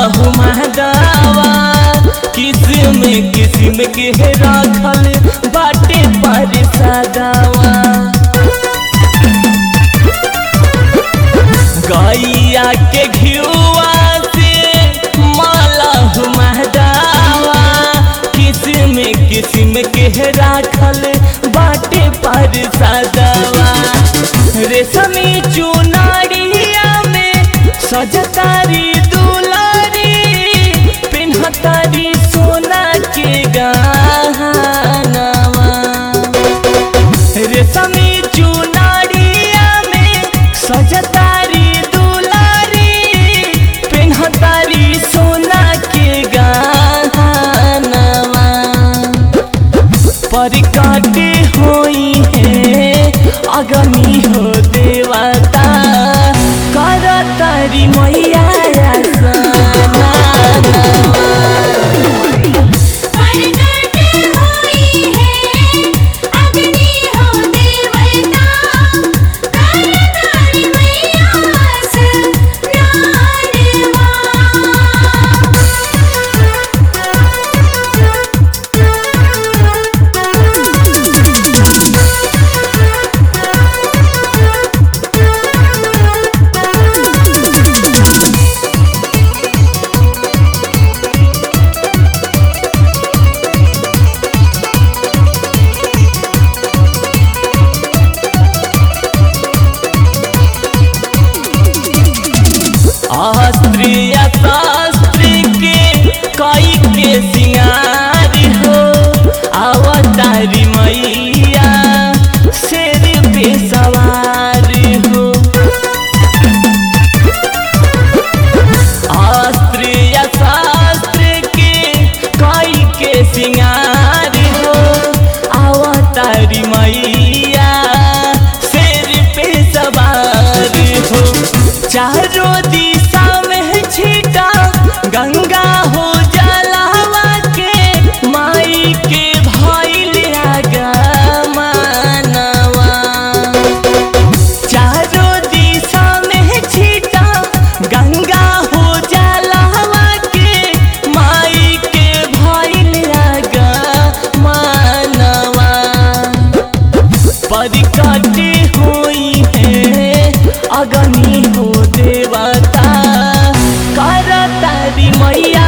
हुमादावा किस्म किस्म के राखल बाटे पर सदावा गैया के घियुआ से माला हुमादावा किस्म किस्म के राखल बाटे पर सदावा रेशमी चुनारिया में सजतारी दुलारी पिन्हतारी सोना के गहनावा रेशमी चुनारिया में सजतारी दुलारी पिन्हतारी सोना के गहनावा परिकाटे होई है अगमी हो देवता कर तारी मैया परगट होई है अग्नि हो देवता करतारी मैयास अस्त्रीय शास्त्री के कई के सिंगार हो अवतारी मैया शेर पे सवार हो अस्त्रीय शास्त्र के कई के सिंगार हो अवतारी मैया शेर पे सवार हो चारों दिशा में छीटा गंगा हो जलावा के माई के भइल मानवा चारों दिशा में छीटा गंगा हो जलावा के माई के भइल मानवा परिकटे हुई है अगनी हो देवता कर तारी मैया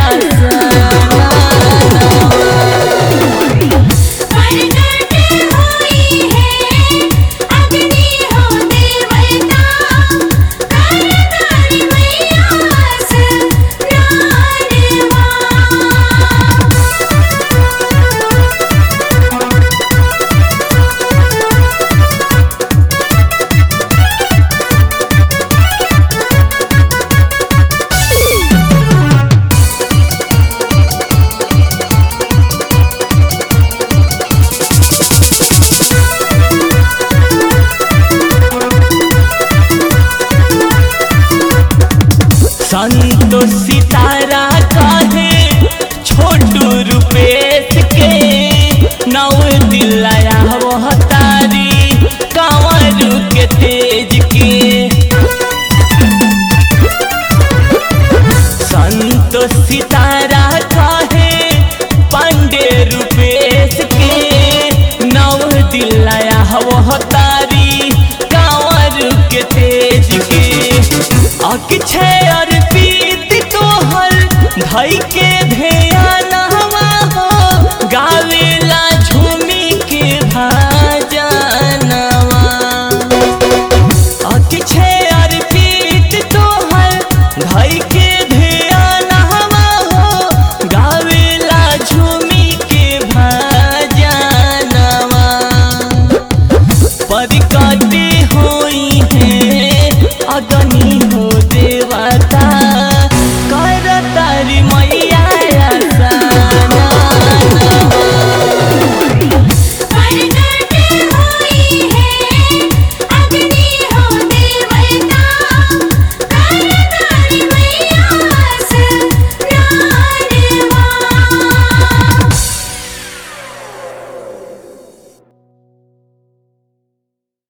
परगट होई है अग्नि हो देवता करतारी मैयास संतो सितारा कहे छोटू रुपेश के नौ दिलाया वह तारी कंवर के तेज के संतो सितारा कहे पांडे रुपेश के नौ दिलाया वह तारी कंवर के तेज के अक्षय अर्पित तोहर धई के